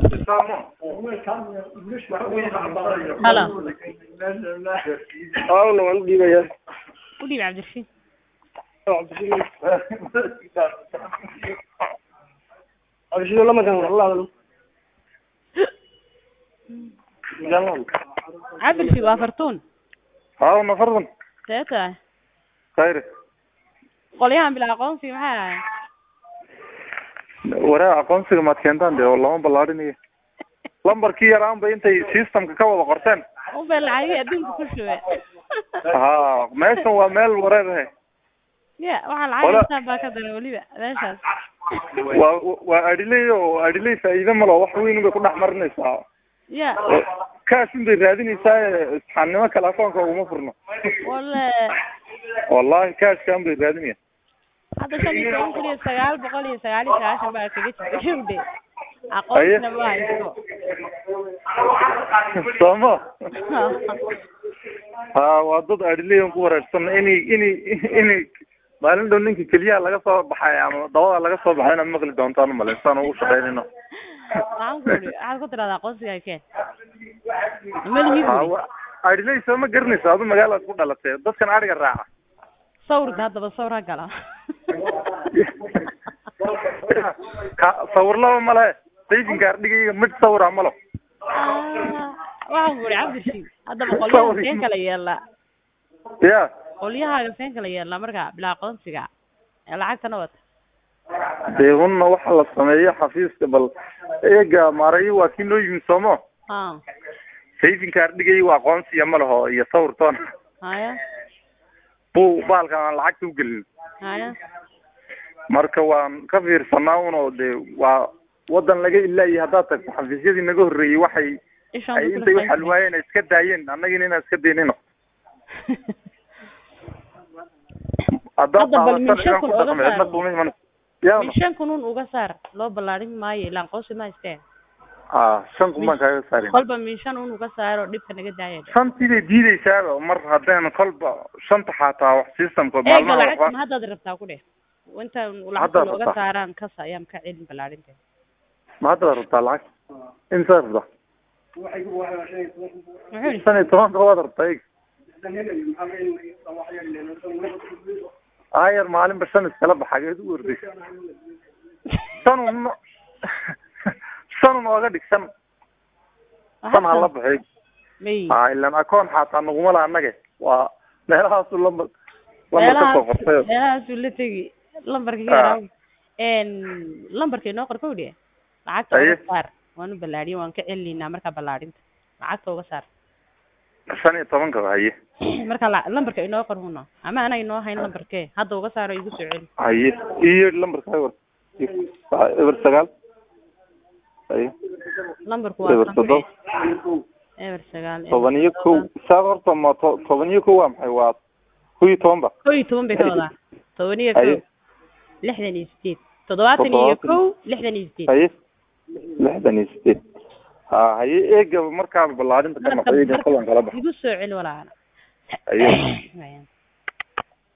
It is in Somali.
halo awna waan u dhiibaya u dhiib cabdirashiid abshido lamakan wallah cabdirashiid waa fartuun haawna fardan see tahay khayre qolyahan bila aqoonsi maxay ahayn waraa aqoonsiga maad keentaan dee oo lama ballaadhinayo lambarkii yaraanba intay systemka ka wada qorteen unbay lacagihii adduunka ku shube ha meeshan waa meel wareer ahe ya waxaa Qola- lacag intaan baa ka daran weliba meeshaas waa waa adhiley oo adhiley faa'iido malo wax weyn bay ku dhex marinaysaa ya kaasun bay raadinaysaa isxaannimo kale akoonka uguma furno wale wallahi kaashkan bay raadinaya hadda shan iyo toban kun iyo sagaal boqol iyo sagaal iyo sagaashan baa kaga jirta showde aqoonsina ma haysto sooma ha waa dad adhileyan ku wareersan inay inay inay maalin dhow ninka keliyaha laga soo baxay ama dabada laga soo baxay inaad maqli doontaan umalayn saan ugu shaqaynayno waxaan ku uri waxaad ku tiraahdaa aqoonsiga keen malihii ha buri wa- adhiley soo ma garanayso adu magaalaad ku dhalatay dadkan adhiga raaca sawirka haddaba sawir ha gala ka sawirlaba male sayfinka ardhigayga mid sawira malo Ah, waxaan ku uri cabdirashiid haddaba Sawir. qolyaha seen kala yeelaa ya qolyahaaga seen kala yeelaa marka bila aqoonsiga ee lacagtana wata dee hunna waxa la sameeyo xafiiska bal eega maarayo waa kii noo yimi soomo ha sayfinka ardhigay waa aqoonsiya ma laho iyo sawirtoon haya buu baalkan aan lacagta u gelin haya marka waan ka fiirsanaa uno dee waa wadan laga ilaayo haddaad tagto xafiisyadii naga horreeyey waxay ishaan ay buu intay kula u xalwaayeen ay iska daayeen annagina inaan iska daynino haddaad Hadda bal qaadataan miisha inaan kun ku oga dhaqmo cidna saaro. kuma iman yaana min shan kun un uga saar loo ballaarin maayo ilaa aqoonsi ma haysteen a shan kun baan kaaga saarin kolba min shan un uga saaro dhibka naga daaya shantii bay diideysaaba mar haddaan kolba shanta xataa wax systemka eega maalmaha lacagta waxba ma haddaad rabtaa ku dheh intaan Haddaad lacagta looga rabtaa. saaraan kas ayaan ka celin ballaarinta ma hadda rabtaa lacag imsaa rabtaa muxuu yidhi shan iyo tobanka waad rabtaa eeg ayar maalinba shan iskala baxa geed u ordaysa shan un shan un ooga dhig shan shan hala baxay may ha ilan akoon xataa naguma laha annage waa meelahaasu lambar lambar ka soo qortay meelahaasuu la tegi lambarka ka Ah. yaraa lambarka inoo qor kowdhe lacagta Aye. uga saar waan u ballaadhiye waan ka celinaynaa markaa ballaarinta lacagta uga saar shan iyo tobanka haye marka la- lambarka inoo qor huno ama ana inoo hayn lambarkee hadda uga saaro igu soo celi haye iyo lambarka eber eber sagaal haye lambarku waa eber kan toddoba eber sagaal eber toban iyo kow saa horta ma to- toban iyo kow waa maxay waa kow iyo toban ba kow iyo toban bay ka wadaa toban iyo haye kow lixdan iyo sideed toddobaatan iyo Toddobaatan. kow lixdan iyo sideed haye lixdan iyo sideed ha haye eegaba markaaba ballaarinta ka marka noqo eega kolan kala bax igu soo celi walaala haye Waayan.